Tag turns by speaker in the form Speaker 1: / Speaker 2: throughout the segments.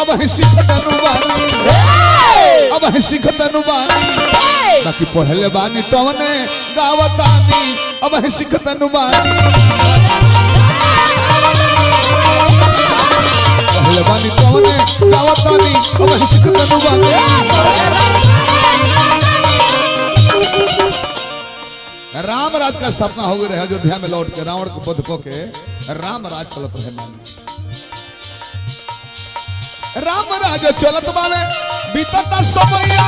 Speaker 1: अब है सिखतनु बानी अब है सिखतनु बानी बाकी पढ़ले बानी तवने गावतानी अब है सिखतनु बानी पढ़ले बानी तवने गावतानी अब है सिखतनु बानी राम राज का स्थापना हो गई रहे अयोध्या में लौट के रावण को बध को के राम राज चलत रहे मान राम राज चलत बावे बीतता समैया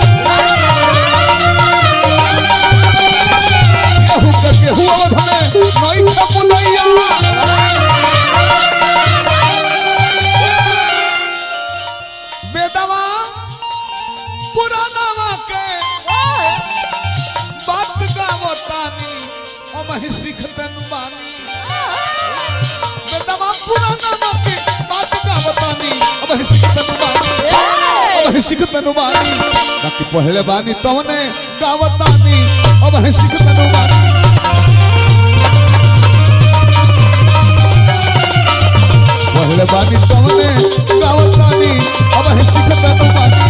Speaker 1: केहू के केहू अवध में नई खे मुदैया बेदवा पुरानावा के बात गावतानी अब ही सीखतन बानी बेदवा पुरानावा के बात गावतानी अब ही सीखतन बानी अब ही सीखतन बानी बाकी पहले बानी तवने गावतानी अब ही सीखतन बानी पहले बानी तवने गावतानी अब ही सीखतन बानी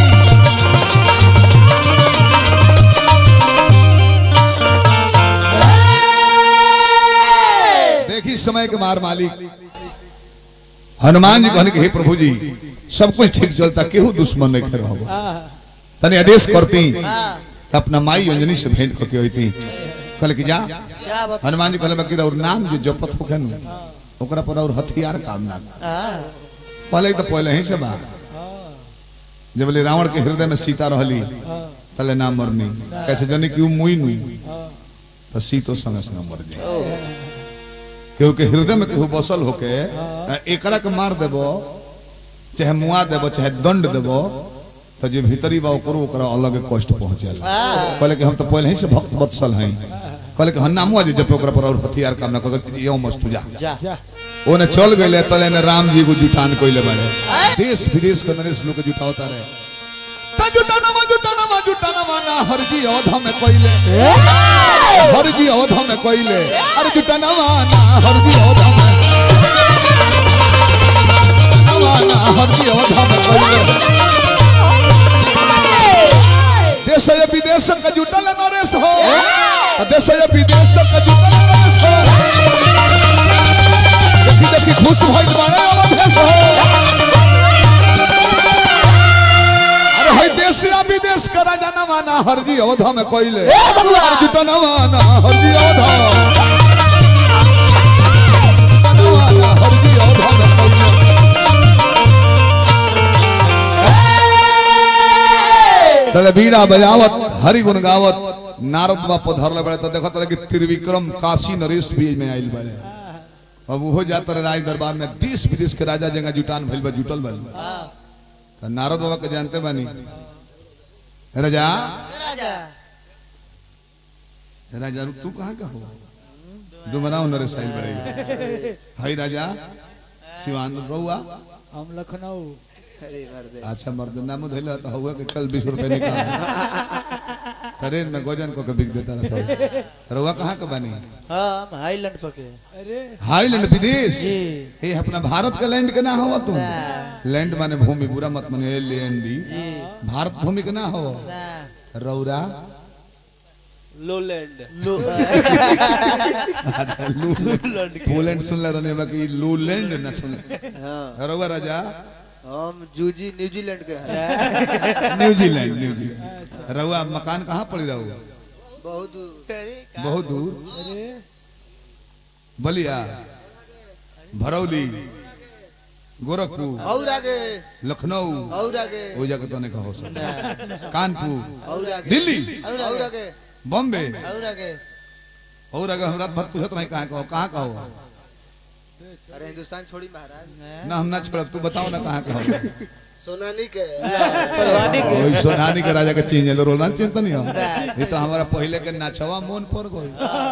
Speaker 1: देखी समय के मार मालिक हनुमान जी कहने के हे प्रभु जी सब कुछ ठीक चलता केहू दुश्मन नहीं खेर हो तनी आदेश करती त अपना माई अंजनी से भेंट करके होती कल की जा
Speaker 2: क्या बता
Speaker 1: हनुमान जी कहले बाकी और नाम जो जपत होखे नु ओकरा पर और हथियार काम ना कर।
Speaker 2: हाँ,
Speaker 1: पहले तो पहले ही से बा जब बोले रावण के हृदय में सीता रहली तले नाम मरनी कैसे जनी कि उ मुई नुई तो सीतो संग संग मर जाए केहू के हृदय में केहू बसल होके आ एकरा के मार देबो चाहे मुआ देबो चाहे दंड देबो तो जे भीतरी बा ओकरो ओकरा अलग कष्ट पहुंचेला
Speaker 2: हाँ,
Speaker 1: कहले कि हम तो पहले ही से भक्त वत्सल हैं कहले कि हन्नामुआ जी जब ओकरा पर और हथियार काम ना कर यो मस्त तुझा
Speaker 2: जा
Speaker 1: ओने चल गए तले ने राम जी को जुटान कोइले बाड़े देश विदेश के नरेश लोग के जुटावता रहे त जुटानवा जुटानवा जुटानवा ना हरजी अवध में कोइले हरजी अवध में कोइले अरे जुटानवा ना हरजी अवध में जुटानवा ना हरजी अवध में कोइले देश या विदेश का जुटल नरेश हो त देश या विदेश का जुटल नरेश हो देखी देखी खुश भइल बाड़े अवधेश हो अरे हई देश या विदेश का राजा नवाना हरजी अवध में कोइले अरे जुटा नवाना हरजी अवध नवाना हरजी अवध में कोइले तले बीड़ा बजावत हरि गुण गावत नारद बा पधरले बड़े तो देखत रहे कि त्रिविक्रम काशी नरेश भी में आइल बड़े अब वो जाता रहे राज दरबार में देश विदेश के राजा जगह जुटान भइल बा जुटल बा तो नारद बाबा के जानते बानी राजा
Speaker 2: राजा
Speaker 1: राजा रुक तू कहाँ का हो डुमराव नरेश आइल बड़े हाय राजा सिवान रहुआ
Speaker 3: हम लखनऊ
Speaker 2: अरे मर्दे
Speaker 1: अच्छा मर्द नाम धैल तो हुआ कि चल बीस रुपए निकाल ट्रेन में गोजन को के बिक देता रहा रहुआ कहाँ का बनी
Speaker 2: हाँ हम हाईलैंड पके
Speaker 3: अरे
Speaker 1: हाईलैंड विदेश
Speaker 2: जी।
Speaker 1: ये अपना भारत का लैंड के ना हो तुम लैंड माने भूमि बुरा मत माने एल एन डी
Speaker 2: जी
Speaker 1: भारत भूमि के ना हो
Speaker 2: ना
Speaker 1: रौरा
Speaker 3: लोलैंड
Speaker 2: लो
Speaker 1: अच्छा लू पोलैंड सुन ले रहने बाकी लूलैंड ना सुन
Speaker 2: हाँ
Speaker 1: रौआ राजा
Speaker 2: हम जूजी न्यूजीलैंड के हैं
Speaker 1: न्यूजीलैंड न्यूजीलैंड रहुआ मकान कहाँ पड़ी रहुआ
Speaker 2: बहुत दूर
Speaker 1: बहुत दूर
Speaker 3: अरे
Speaker 1: बलिया भरौली गोरखपुर
Speaker 2: और आगे
Speaker 1: लखनऊ
Speaker 2: और आगे
Speaker 1: वो जगह तो नहीं कहो सब कानपुर
Speaker 2: और आगे
Speaker 1: दिल्ली
Speaker 2: और आगे
Speaker 1: बॉम्बे
Speaker 2: और आगे
Speaker 1: और अगर हम रात भर पूछत नहीं कहाँ कहो कहाँ कहो
Speaker 2: अरे हिंदुस्तान छोड़ी महाराज
Speaker 1: ना हम ना छोड़ब तू बताओ ना कहाँ कहो
Speaker 2: सोनानी के
Speaker 1: ओई सोनानी के राजा के चीज है रोना चिंता नहीं हो ये तो हमारा पहले के नाचवा मोन पर गई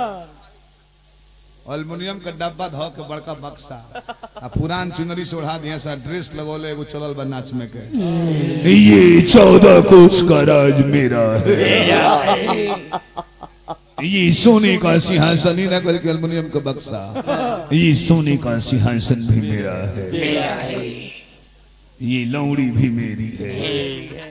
Speaker 1: अल्मुनियम के डब्बा धो के बड़का बक्सा आ पुरान चुनरी से ओढ़ा दिया सा ड्रेस लगोले एगो चलल बा नाच में के
Speaker 4: ये चौदह कोस का राज मेरा है
Speaker 1: ये सोने का सिंहासन ही ना कल के अल्मुनियम का बक्सा
Speaker 4: ये सोने का सिंहासन भी मेरा है ये लौड़ी भी मेरी है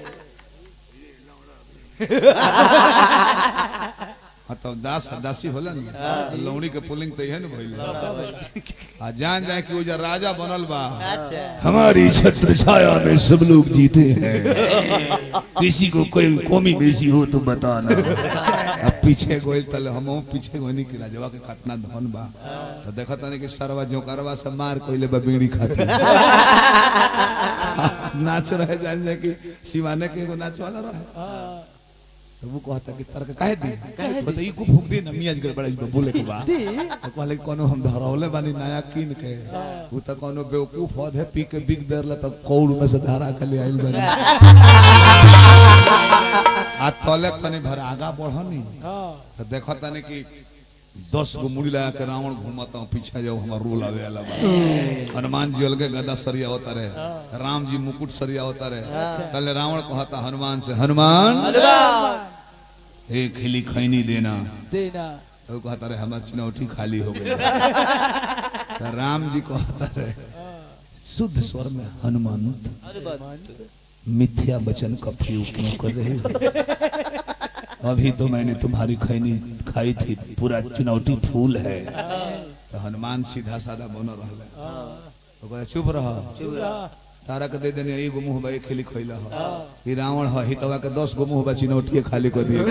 Speaker 1: हाँ तो दास दासी होला ना लौड़ी के पुलिंग तो न भइल आ जान जाए कि वो जो राजा बनल बा
Speaker 4: हमारी छत्र छाया में सब लोग जीते हैं किसी को कोई कमी बेसी हो तो बताना
Speaker 1: अब पीछे गोइल तले हम पीछे गोनी कि राजवा के कितना धन बा तो देखत नहीं कि सरवा जोकरवा से मार कोइले बा बीड़ी खाती नाच रहे जान जाए कि सिवाने के एगो नाच वाला रहे तो वो कहता कि तर्क काहे दी बताई को फूक दे ना मियाज गड़बड़ा बोले के बा तो कहले कि कोनो हम धरौले बानी नया कीन के वो तो कोनो बेवकूफ होद है पी के बिक देरला तो कौड़ में से धारा के ले आइल बानी आ तले तनी भर आगा बढ़नी तो देखो तनी कि दस गो मुड़ी लगा के रावण घूमता हूँ पीछे जाओ हमार रोल आवे वाला बा हनुमान जी अलगे गदा सरिया होता रहे राम जी मुकुट सरिया होता रहे तले रावण कहता हनुमान से हनुमान एक खिली खैनी देना
Speaker 3: देना
Speaker 1: तो कहता रहे हमार चिनौटी खाली हो गई तो राम जी कहता रहे शुद्ध स्वर में हनुमान मिथ्या वचन का प्रयोग क्यों कर रहे हो अभी तो मैंने तुम्हारी खैनी खाई थी पूरा चुनौती फूल है तो हनुमान सीधा साधा बन रहा तो कहता चुप रह तारा के दे देने एगो मुंह बा एक खिली खैला हो ई रावण ह हितवा के 10 गो मुंह बा चिनौटी खाली कर दिए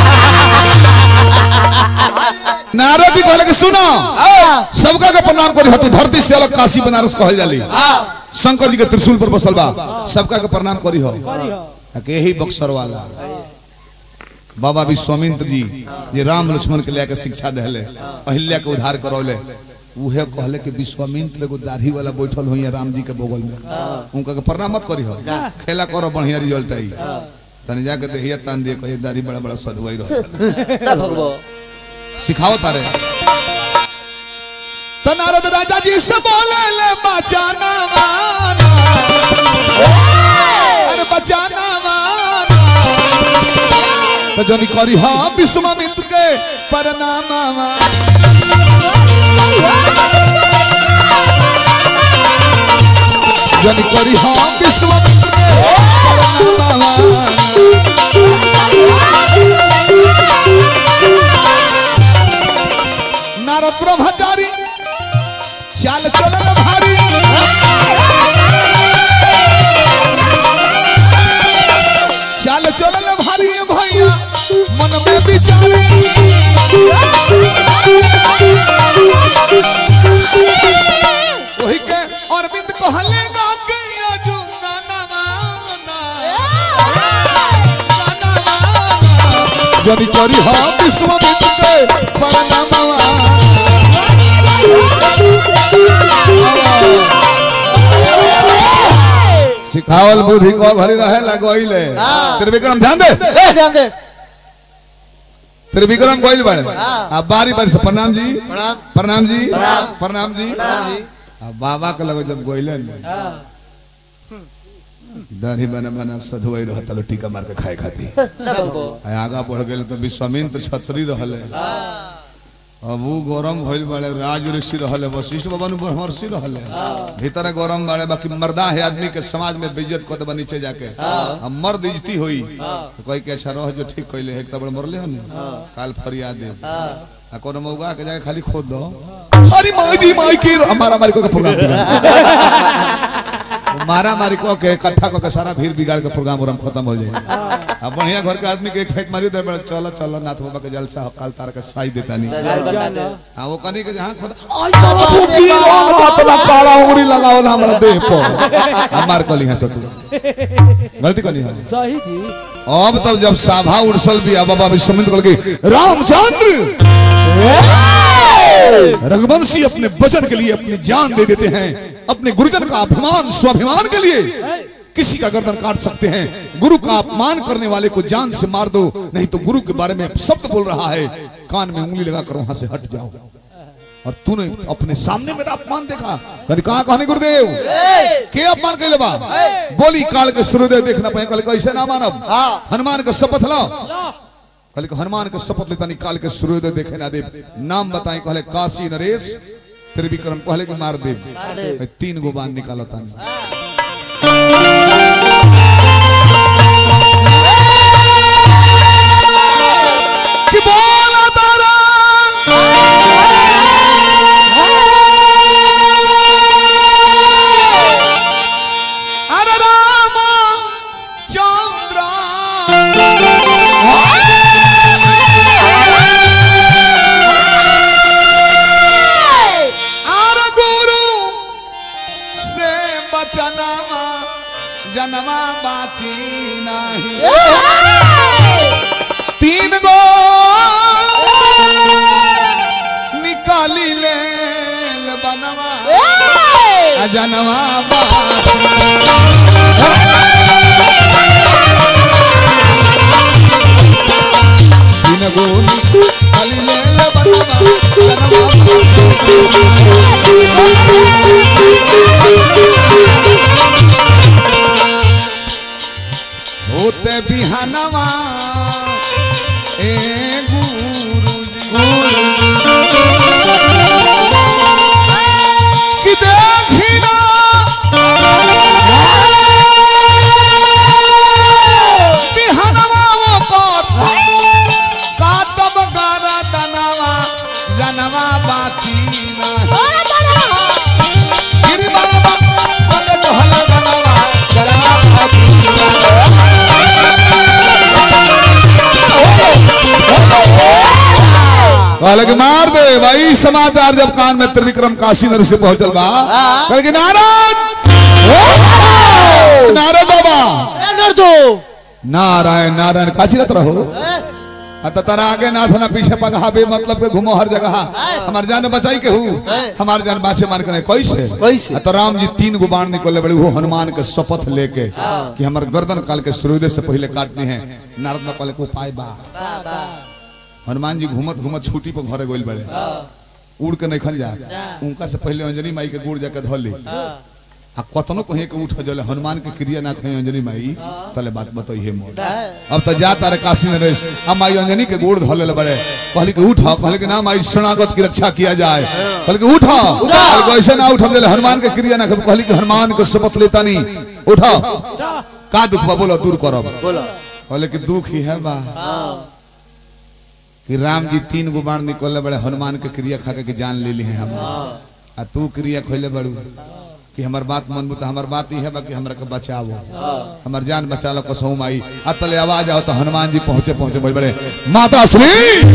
Speaker 1: नारद जी कहले कि सुनो सबका के प्रणाम करी हतु धरती से अलग काशी बनारस कहल जाली शंकर जी के त्रिशूल पर बसल बा सबका के प्रणाम करी हो के यही बक्सर वाला बाबा विश्वामित्र जी जे राम लक्ष्मण के लेके शिक्षा देले अहिल्या के उद्धार करौले उहे कहले कि विश्वामित्र एगो दाढ़ी वाला बैठल होइए राम जी के बगल में उनका के प्रणाम मत करी हो खेला करो बढ़िया रिजल्ट आई तनी जाके देहिया तान दिए कहिए दाढ़ी बड़ा बड़ा सधुआई रहो सिखाओ तारे तो नारद राजा जी से बोले ले बचाना वाना अरे बचाना वाना तो जनी करी हाँ विश्वामित्र के परनामा जनी करी हाँ विश्वामित्र के परनामा नारद ब्रह्मचारी चाल चलन भारी चाल चलन भारी भैया मन में विचारी वही के अरविंद कहलेगा कि अजू गाना माना गाना माना जनी करी हाँ विश्वामित्र के परनामा सिखावल बुद्धि को घरी रहे लगोइले त्रिविक्रम ध्यान दे
Speaker 2: ए, ध्यान दे
Speaker 1: त्रिविक्रम गोइल बड़े अब बारी बारी से प्रणाम जी
Speaker 2: प्रणाम
Speaker 1: प्रणाम जी
Speaker 2: प्रणाम।
Speaker 1: प्रणाम जी
Speaker 2: प्रणाम जी।
Speaker 1: अब बाबा के लगे जब गोइले दाढ़ी बना बना सधुआई रहता लो टीका मार के खाए खाती
Speaker 2: ना भगवो
Speaker 1: आ आगा बढ़ गए तो विश्वामित्र छत्री रहले अब वो गरम भइल बड़े राज ऋषि रहले वशिष्ठ भवन ब्रह्मर्षि रहले भीतर गरम बड़े बाकी मर्दा है आदमी के समाज में बेइज्जत को तो नीचे जाके अब मर्द इज्जती होई तो कोई के अच्छा रह जो ठीक कइले एक तबड़ मरले हन काल फरियाद दे आ कोनो मौगा के जाके खाली खोद दो अरे माई दी माई की हमारा मारी को के प्रोग्राम बिगाड़। मारा मारी को के इकट्ठा को के सारा भीड़ बिगाड़ के प्रोग्राम उरम खत्म हो जाए अब बढ़िया घर के आदमी के एक फेट मारी दे बड़ा चलो चलो नाथ बाबा के जलसा काल तार के साई देता नहीं
Speaker 3: चलो
Speaker 1: हां वो कनी के जहां खुद आई बाबू की राम हाथ ना काला उंगली लगाओ ना हमरा देह पर हमार कली है सतु गलती कली है
Speaker 3: सही जी
Speaker 1: अब तब जब साभा उड़सल भी आ बाबा विश्वामित्र कहल के रामचंद्र रघुवंशी अपने वचन के लिए अपनी जान दे देते हैं अपने गुरुजन का अभिमान स्वाभिमान के लिए किसी का गर्दन काट सकते हैं गुरु का अपमान करने वाले को जान से मार दो नहीं तो गुरु के बारे में शब्द बोल रहा है कान में उंगली लगाकर वहां से हट जाओ और तूने अपने सामने मेरा अपमान देखा कभी कहा कहने गुरुदेव के अपमान कैले बा बोली काल के सूर्योदय देखना पाए कल कैसे ना मानब हनुमान का शपथ लो कल के हनुमान के शपथ लेता नहीं काल के सूर्योदय देखे ना देव नाम बताए कहले काशी नरेश त्रिविक्रम कहले कि मार देव तीन गो बाण निकालो तानी कि बोला तारा अरे राम चंद्र अरे गुरु से बचनमा जनमा बाची नहीं तीन गो निकाली ले बनवा अजनवा बाची तीन गो निकाली ले बनवा अजनवा बाची होते बिहानवा ए गुरुजी कि देखिना बिहानवा वो कर काटब गारा दनवा जनवा बाती ना गिरी बाबा कोने तो हला दनवा जनवा बाती कहले कि मार दे भाई समाचार जब कान में त्रिविक्रम काशी नर से पहुंचल बा कहले कि नारद नारद बाबा नारायण नारायण काची रत रहो अत तरा आगे ना था ना पीछे पगहा बे मतलब के घूमो हर जगह हमार जान बचाई के हूँ हमार जान बाचे मान के नहीं कैसे
Speaker 2: कैसे?
Speaker 1: अत राम जी तीन गो बाण निकले बड़े वो हनुमान के शपथ लेके कि हमार गर्दन काल के सूर्योदय से पहले काटने हैं नारद में कहले को पाए बा हनुमान जी घूमत घूमत छुट्टी पर घरे गोल बड़े उड़ के नहीं खन जा उनका से पहले अंजनी माई के गुड़ जाके धो ली आ कतनो कहीं के उठ जले हनुमान के क्रिया ना कहीं अंजनी माई तले बात बताइए मोर अब तो जा तारे काशी में रहे अब माई अंजनी के गोड़ धो ले बड़े कहली कि उठा कहली कि ना माई शरणागत की रक्षा किया जाए कहली कि उठा कहली कि ऐसे ना उठा जले हनुमान के क्रिया ना कर कहली कि हनुमान के शपथ लेता नहीं उठा का दुख बा बोलो दूर करब
Speaker 2: बोलो
Speaker 1: कहले कि दुख ही है बा कि राम जी तीन गो बाण निकले बड़े हनुमान के क्रिया खा के जान ले ली है हम आ तू क्रिया खोले बड़ू कि हमर बात मनबू तो हमर बात ई है बा कि हमरा के बचावो हमर जान बचा लो कसहू माई आ तले आवाज आओ तो हनुमान जी पहुंचे पहुंचे बड़े बड़े माता श्री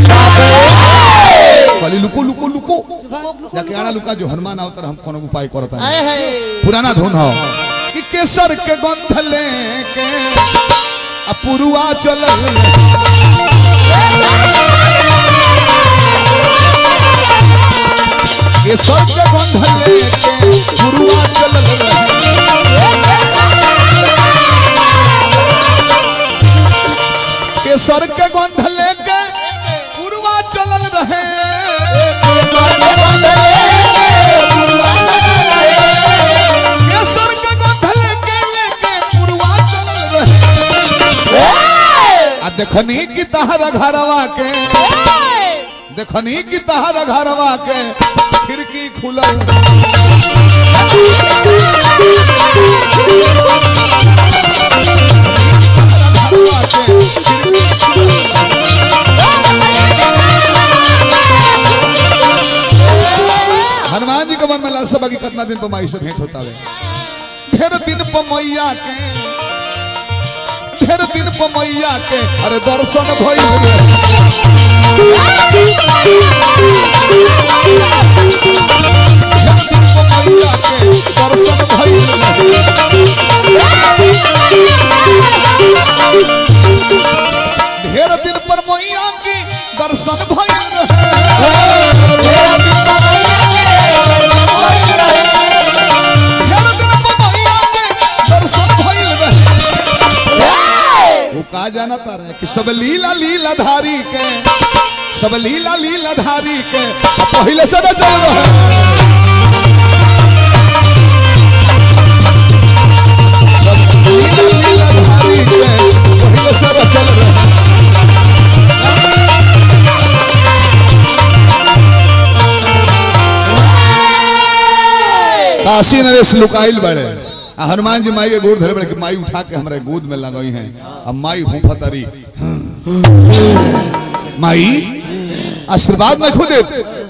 Speaker 1: कहली लुको लुको लुको जाके आड़ा लुका जो हनुमान आवतर हम कोनो उपाय करता नहीं पुराना धुन हो कि केसर के गंध लेके अपुरुआ चलल केसर के गंध लेके पुरुआ चलल रहे केसर के गंध लेके पुरुआ चलल रहे केसर के गंध लेके लेके पुरुआ चलल रहे आ देखनी कि तहरा घरवा के देखनी कि तहरा घरवा के खिड़की खुलल तहरा घरवा के खिड़की हनुमान जी के मन में लालसा बाकी कितना दिन पर माई से भेंट होता है ढेर दिन पर मैया के ढेर दिन पर मैया के अरे दर्शन भइल रे ढेर दिन पर मैया के दर्शन भइल रे ढेर दिन पर मैया के दर्शन भइल रहे ढेर दिन पर मैया के दर्शन भइल रहे वो का जानता रहे कि सब लीला लीला धारी के सब लीला लीला धारी के आ पहले से न चल रहे सब लीला लीला धारी के पहले से न चल रहे काशी नरेश लुकाइल बड़े आ हनुमान जी माई के गोद धरे बड़े कि माई उठा के हमारे गोद में लगई हैं अब माई हुफतरी माई आशीर्वाद में खुद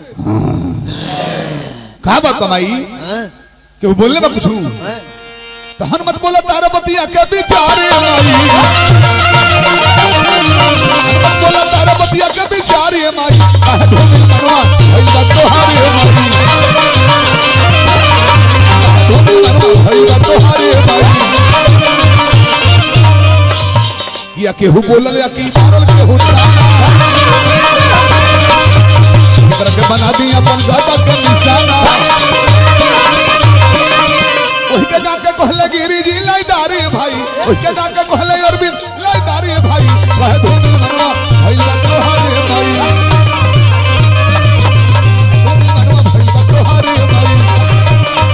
Speaker 1: कहा बात बा माई
Speaker 2: हाँ?
Speaker 1: कि वो बोलने में कुछ
Speaker 2: हाँ?
Speaker 1: तो हनुमत बोला तारा बतिया के बिचारे माई बोला तारा बतिया के बिचारे माई काहे धोबिल मनवा भई बात तोहारे माई काहे धोबिल मनवा भई बात तोहारे माई या केहू बोलल या की मारल केहू ताना एकरा के बना दी अपन गाता के निशाना ओही के जाके कहले गिरी जी लाइदारी भाई ओही के जाके कहले अरविंद लाइदारी भाई वह धोनी मनवा भइल बा तोहारे भाई धोनी मनवा भइल बा तोहारे भाई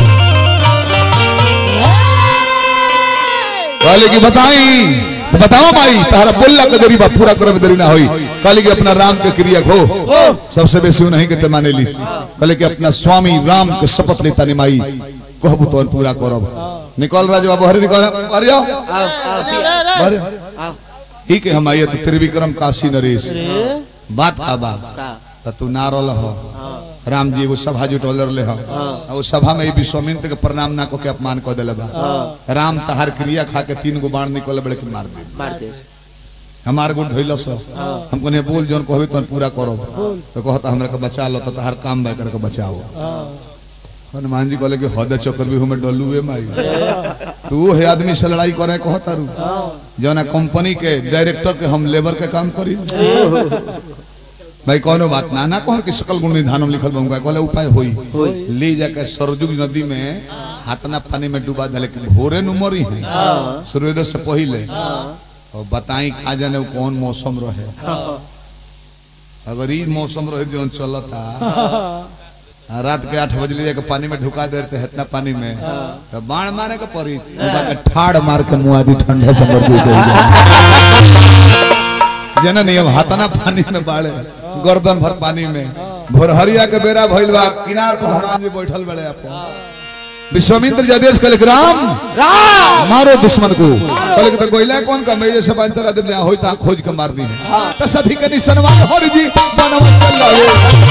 Speaker 1: कहले की बताई तो बताओ भाई तारा बोलला के देरी बा पूरा करब देरी ना होई कहले कि अपना राम के क्रिया खो सबसे बेसी नहीं के माने ली कहले कि अपना स्वामी राम के शपथ लेता निमाई कहबू तो पूरा करब निकल राज बाबू हरे निकल अरे जाओ
Speaker 2: आओ आओ
Speaker 1: अरे
Speaker 2: आओ
Speaker 1: ही के हम आइए तो त्रिविक्रम काशी नरेश बात का बा
Speaker 2: का
Speaker 1: त तू ना रहल हो राम जी एगो सभा जुटल रहे हो आ वो सभा में ई विश्वामित्र के प्रणाम ना को के अपमान कर देले बा राम तहार क्रिया खा के तीन गो बाण निकल बड़े के मार दे
Speaker 2: मार दे
Speaker 1: हमार गुण धइल सो हम कहने बोल जोन कहबे तोन पूरा करो तो कहता हमरा के बचा लो तो तहार काम बा करके बचाओ हनुमान जी कहले कि हद चक्कर भी हमें डलू ए माई तू हे आदमी से लड़ाई करे कहता रू जौना कंपनी के डायरेक्टर के हम लेबर के काम करी भाई कोनो बात ना ना कहो कि सकल गुण निधानम लिखल बा कहले उपाय होई ले जाके सरजुग नदी में हाथना पानी में डुबा दले कि भोरे नु मरी है सूर्योदय से पहले और बताई खा जाने वो कौन मौसम रहे अगर ई मौसम रहे जो चलता आ, रात के आठ बजे ले जाके पानी में ढुका देते हैं इतना पानी में तो बाण मारे के पड़ी डुबा के ठाड़ मार के मुआ दी ठंडे से मर गई जना नहीं अब हाथना पानी में बाड़े गर्दन भर पानी में भोरहरिया के बेरा भइल बा किनार पर हनुमान जी बैठल बड़े अपन विश्वामित्र जी आदेश कले राम राम मारो दुश्मन को कले तो गोइला कौन का मैं से बांध तला दिन होई ता खोज के मार दी है त सधी के निसनवा हर जी बनवा चल लावे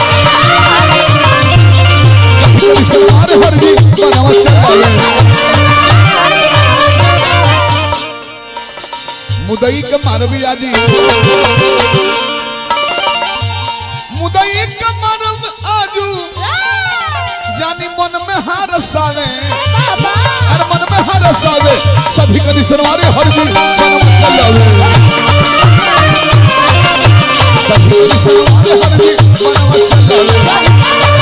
Speaker 1: सधी के निसनवा हर जी बनवा चल लावे मुदई के मारवी आजी मुदई के मारव आजू जानी मन में हार सावे अरे मन में हार सावे सधी कदी सरवारे हर जी मन में चलावे सधी कदी सरवारे हर जी मन में चलावे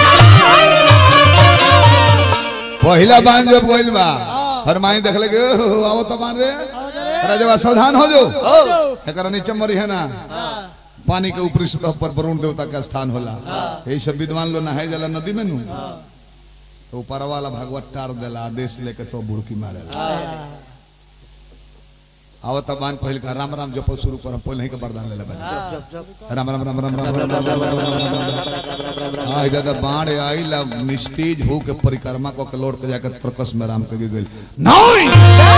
Speaker 1: पहिला बांध जब गइल बा हरमाई देखले के "ओह, आओ तो बांध रे राजवा सावधान हो जो एकरा नीचे मरी है ना पानी के ऊपरी सतह पर वरुण देवता का स्थान होला यही सब विद्वान लोग नहाए जाला नदी में नु तो ऊपर वाला भगवत टार देला आदेश लेके तो बुड़की मारेला आवत बान पहिल का राम राम जपल शुरू कर पहले ही के वरदान लेले बानी राम राम राम राम राम राम राम राम राम राम राम आई दादा बाण आई ला निस्तेज हो के परिक्रमा को के लौट के जाकर तरकस में राम के गिर गइल
Speaker 4: नहीं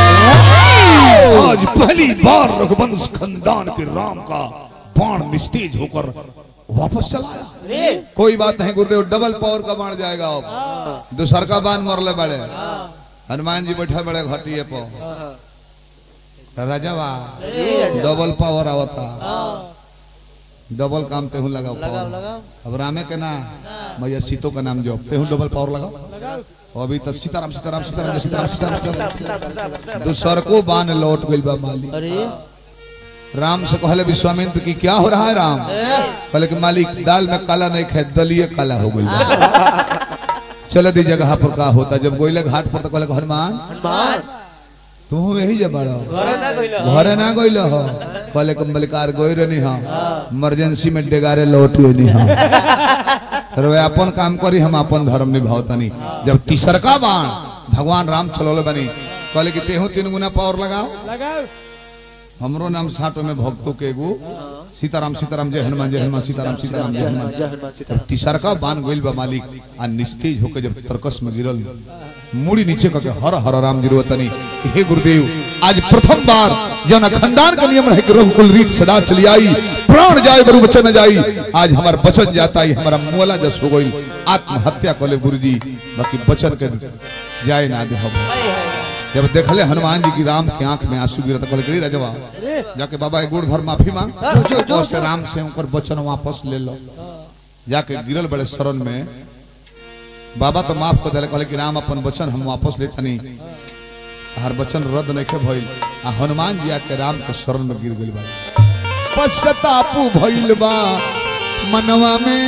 Speaker 4: आज पहली बार रघुवंश खानदान के राम का बाण निस्तेज होकर वापस चला आया
Speaker 1: कोई बात नहीं गुरुदेव डबल पावर का बाण जाएगा अब दूसर का बाण मरले बड़े हनुमान जी बैठे बड़े घटिए पर राजावा डबल पावर आवता डबल काम तेहू लगाओ पावर अब रामे के ना भैया सीतो का नाम जो तेहू डबल पावर लगाओ अभी तक सीताराम सीताराम सीताराम सीताराम सीताराम सीताराम दूसर को बाण लौट गइल बा मालिक
Speaker 2: अरे
Speaker 1: राम से कहले विश्वामित्र की क्या हो रहा है राम कहले कि मालिक दाल में काला नहीं खाए दलिए काला हो गई चल दी जगह पर का होता जब गोइले घाट पर तो कहले कि हनुमान
Speaker 2: हनुमान
Speaker 1: तू यही जा बड़ा
Speaker 2: घरे ना गइल
Speaker 1: घरे ना गइल हो कहले कि मलिकार गोई रही हाँ इमरजेंसी में डेगारे लौटियो नहीं हाँ रे अपन काम करी हम अपन धर्म निभाओ तनी जब तीसरका बाण भगवान राम चलोले बनी कहले कि तेहू तीन गुना पावर लगाओ
Speaker 3: लगाओ
Speaker 1: हमरो नाम साटो में भक्तों के एगो सीताराम सीताराम जय हनुमान जय हनुमान सीताराम सीताराम जय हनुमान
Speaker 2: जय हनुमान सीताराम
Speaker 1: तीसरका बान गोइल बा मालिक आ निस्तेज होकर जब तरकस में गिरल मुड़ी नीचे करके हर हर राम गिरवतनी कि हे गुरुदेव आज प्रथम बार जन खानदान का नियम रहे कि रघुकुल रीत सदा चली आई प्राण जाए बरु बचन न जाई आज हमार बचन जाता ही हमारा मोला जस हो गई आत्महत्या कले गुरुजी बाकी बचन के जाए ना दे हम जब देखले हनुमान जी की राम के आंख में आंसू गिरत कहले कि राजवा जाके बाबा एक गुड़ धर माफी मांग जो जो से राम से उनकर वचन वापस ले लो जाके गिरल बड़े शरण में बाबा तो माफ कर दिले कहले कि राम अपन वचन हम वापस लेतनी हर वचन रद्द नहीं भइल आ हनुमान जी आके राम के शरण में गिर गइल बा पश्चातापु भइल बा मनवा में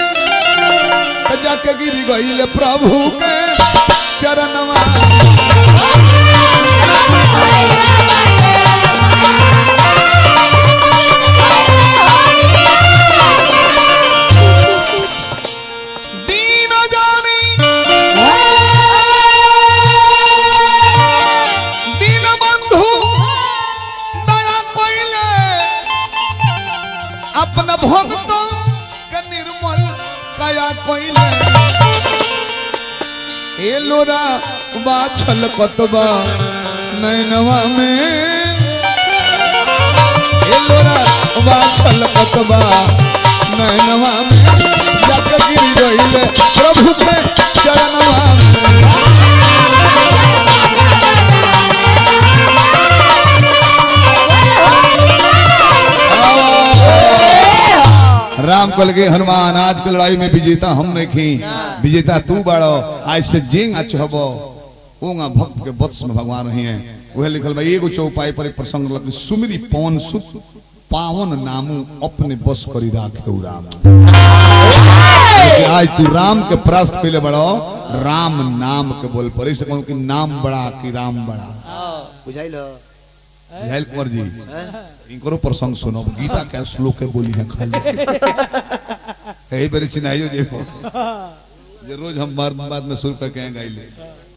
Speaker 1: त जाके गिर गइल प्रभु के चरणवा दीन जानी दीन बंधु दया कोइले अपना भक्तों के निर्मल कया कोइले ए लोरा बाछल कतबा नैनवा में ए लोरा बाछल कतबा नैनवा में जाके गिर गइले प्रभु के चरणवा में राम कल के हनुमान आज के लड़ाई में विजेता हम नहीं खी विजेता तू बाड़ो आज से जेंग अच्छ हबो ओंगा भक्त के वत्स में भगवान रही हैं वह लिखल बा एगो चौपाई पर एक प्रसंग लग सुमिरी पवन सुत पावन नामू अपने बस करी राखे राम कि आज तू राम के परास्त पहले बड़ो राम नाम के बोल पर इसे कहूं कि नाम बड़ा कि राम बड़ा
Speaker 2: बुझाइल
Speaker 1: हेल कुंवर जी इनकरो प्रसंग सुनो गीता के श्लोक के बोली है खाली यही बेरी चिन्हाइयो जे जे रोज हम बाद में शुरू करके गाइले